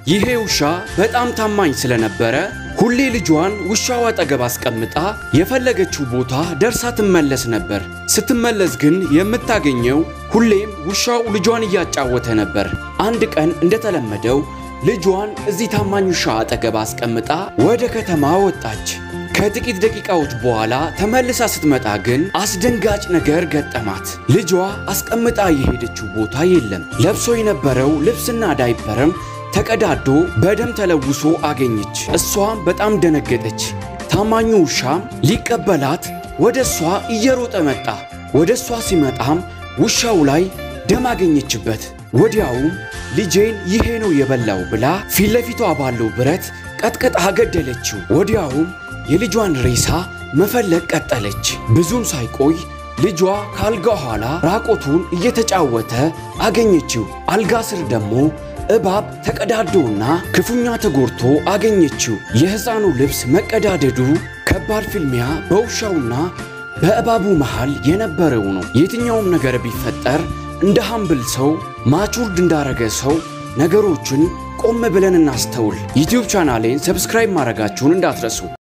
ይሄ ውሻ በጣም ታማኝ ስለነበረ ሁሌ ልጇን ውሻው አጠገብ አስቀምጣ የፈለገችው ቦታ ደርሳ ትመለስ ነበር። ስትመለስ ግን የምታገኘው ሁሌም ውሻው ልጇን እያጫወተ ነበር። አንድ ቀን እንደተለመደው ልጇን እዚህ ታማኝ ውሻ አጠገብ አስቀምጣ ወደ ከተማ ወጣች። ከጥቂት ደቂቃዎች በኋላ ተመልሳ ስትመጣ ግን አስደንጋጭ ነገር ገጠማት። ልጇ አስቀምጣ የሄደችው ቦታ የለም። ለብሶ የነበረው ልብስና ዳይፐርም ተቀዳዶ በደም ተለውሶ አገኘች። እሷም በጣም ደነገጠች። ታማኙ ውሻም ሊቀበላት ወደ እሷ እየሮጠ መጣ። ወደ እሷ ሲመጣም ውሻው ላይ ደም አገኘችበት። ወዲያውም ልጄን ይሄ ነው የበላው ብላ ፊት ለፊቷ ባለው ብረት ቀጥቅጣ ገደለችው። ወዲያውም የልጇን ሬሳ መፈለግ ቀጠለች። ብዙም ሳይቆይ ልጇ ከአልጋ ኋላ ራቆቱን እየተጫወተ አገኘችው። አልጋ ስር ደግሞ እባብ ተቀዳዶና ክፉኛ ተጎድቶ አገኘችው። የሕፃኑ ልብስ መቀዳደዱ ከባድ ፍልሚያ በውሻውና በእባቡ መሃል የነበረው ነው። የትኛውም ነገር ቢፈጠር እንደ ሀምብል ሰው ማቹርድ እንዳረገ ሰው ነገሮችን ቆም ብለን እናስተውል። ዩቲዩብ ቻናሌን ሰብስክራይብ ማድረጋችሁን እንዳትረሱ።